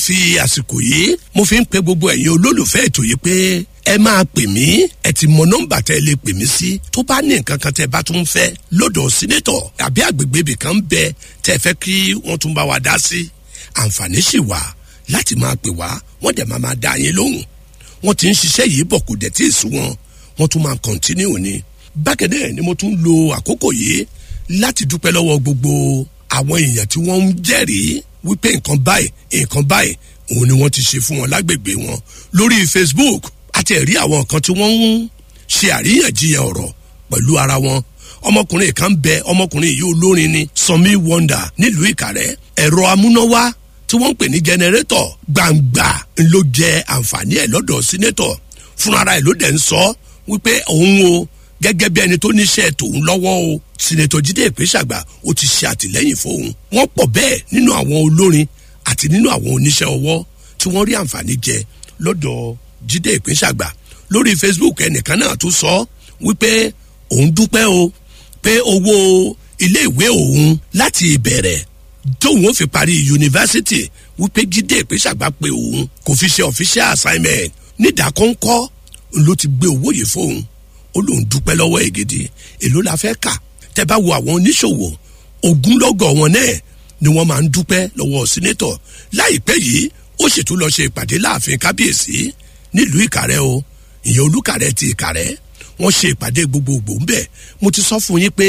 fi àsìkò yìí mo fi ń pe gbogbo ẹ̀yin olólùfẹ́ ètò yìí pé ẹ máa pè mí ẹ ti mọ nọ́mbà tẹ́ ẹ lè pè mí sí tó bá ní nǹkan kan tẹ́ ẹ bá tún fẹ́ lọ́dọ̀ sínétọ̀ àbí àgbègbè ibì kan bẹ tẹ́ ẹ fẹ́ kí wọ́n tún bá wa dá sí àǹfààní sì wà láti máa pè wá wọ́n dẹ̀ máa máa dá yín lóhùn wọ́n ti ń ṣiṣẹ́ yìí bọ̀ kò dẹ̀ tí ì sú wọn wọ́n tún máa kọ̀ntínú ni bákẹ́dẹ́ ni mo tún lo àkókò yìí láti dúpẹ́ lọ́wọ́ gbogbo àwọn èèyàn tí wọ́n ń jẹ́rìí wípé nǹkan báyìí nǹkan báyìí òun ni wọ́n ti ṣe fún wọn lágbègbè wọn lórí facebook àti ẹ̀rí àwọn kan tí wọ́n ń ṣe àríyànjiyàn ọ̀rọ̀ pẹ̀lú ara wọn ọmọkùnrin kan bẹ ọmọkùnrin yìí olórin ni sanmi wonder nílùú ìkàrẹ́ ẹ̀rọ amúnáwá tí wọ́n ń pè ní jẹnẹrétọ̀ gbangba ló jẹ àǹfààní ẹ̀ lọ́dọ̀ sínétọ̀ fúnra ẹ̀ ló dẹ̀ ń sọ wípé òun o gẹ́gẹ́ bí ẹni tó níṣẹ́ tòun lọ́wọ́ o sinetọ̀ jíde ìpínṣàgbà ó ti ṣe àtìlẹ́yìn fóun wọ́n pọ̀ bẹ́ẹ̀ nínú àwọn olórin àti nínú àwọn oníṣẹ́ ọwọ́ tí wọ́n rí àǹfààní jẹ lọ́dọ̀ jíde ìpínṣàgbà lórí facebook ẹnìkan náà tún sọ wípé òun dúpẹ́ o pé owó iléèwé òun láti ìbẹ̀rẹ̀ tóun ó fi parí yunifásitì wípé jíde ìpínṣàgbà pé òun kò fi ṣe official assignment nídàkọ́ńkọ́ ló ti gbé owó yìí fóun ó lóun dúpẹ́ lọ́wọ́ ẹ̀ gidi èló la fẹ́ kà tẹ́ bá wo àwọn oníṣòwò ogunlọ́gọ̀ wọn náà ni wọ́n máa ń dúpẹ́ lọ́wọ́ sínétọ̀ láìpẹ́ yìí ó sì tún lọ ṣe ìpàdé láàfin kábíyèsí nílùú ìkàrẹ́ o ìyẹn olùkàrẹ́ ti ìkàrẹ́ wọ́n ṣe ìpàdé gbogbogbò ń bẹ̀ mo ti sọ fún yín pé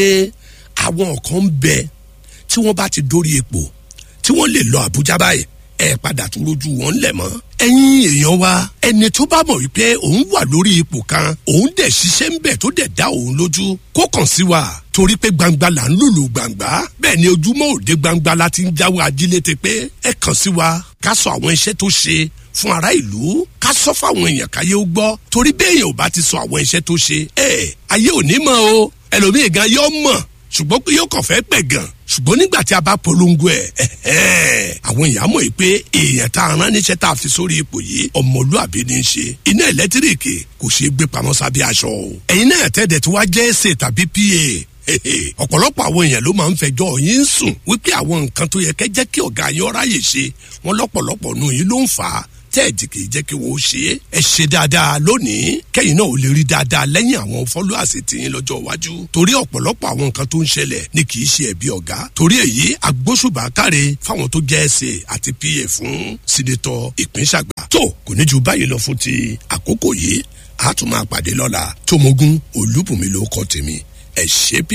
àwọn kan ń bẹ tí wọ́n bá ti dórí ipò tí wọ́n lè lọ àbújá báyìí ẹ padà tún rojú wọn lẹ̀ mọ́. ẹ̀yin èèyàn wa ẹni tó bá mọ̀ wípé òun wà lórí ipò kan òun dẹ̀ ṣiṣẹ́ ń bẹ̀ tó dẹ̀ dá òun lójú kó kàn sí wa torí pé gbangba là ń lùlù gbangba bẹ́ẹ̀ ni ojúmọ́ òde gbangba la ti ń jáwé ajílété pé ẹ kàn sí wa ká sọ àwọn iṣẹ́ tó ṣe fún ará ìlú ká sọ fáwọn èèyàn káyé ó gbọ́ torí bẹ́ẹ̀ yẹn ò bá ti sọ àwọn iṣẹ́ tó ṣe ẹ ayé ò ní mọ̀ o ẹlòmíì gan yọ mọ̀ ṣùgbọ́n pé yóò kàn fẹ́ pẹ̀ gan ṣùgbọ́n nígbà tí a bá polongo ẹ̀ àwọn èèyàn mọ̀ pé èèyàn tá a rán níṣẹ́ tá a fi sórí ipò yìí ọmọlúàbí ní í ṣe iná ẹ̀lẹ́tíríkì kò ṣeé gbé pamọ́ sábẹ́ aṣọ o ẹ̀yin náà tẹ́lẹ̀ tí wàá jẹ́ ẹ̀sẹ̀ tàbí pa ọ̀pọ̀lọpọ̀ àwọn èèyàn ló máa ń fẹjọ́ yín sùn wípé àwọn nǹkan tó yẹ kẹ́ jẹ́ kí ọ̀gá yín ọ̀ráyè ṣe wọn lọ́pọ̀lọpọ̀ nù yín ló ń fà á tẹ́ẹ̀dì kì í jẹ́ kí wọ́n ṣe é. ẹ ṣe dáadáa lónìí kẹ́yìn náà ò lè rí dáadáa lẹ́yìn àwọn fọ́lọ́àsì tìyín lọ́jọ́ iwájú. torí ọ̀pọ̀lọpọ̀ àwọn nǹkan tó ń ṣẹlẹ̀ ni kì í ṣe ẹ̀bí ọ̀gá. torí èyí agbóṣùbà káre fáwọn tó jẹ́ ẹsẹ̀ àti pa fún sínétọ̀ ìpínṣàgbà. tó kò ní ju báyìí lọ fún ti àkókò yìí a tún máa pàdé lọ́la tómogún olúbùnmi ló kọ́ tèmi ẹ̀ ṣe bí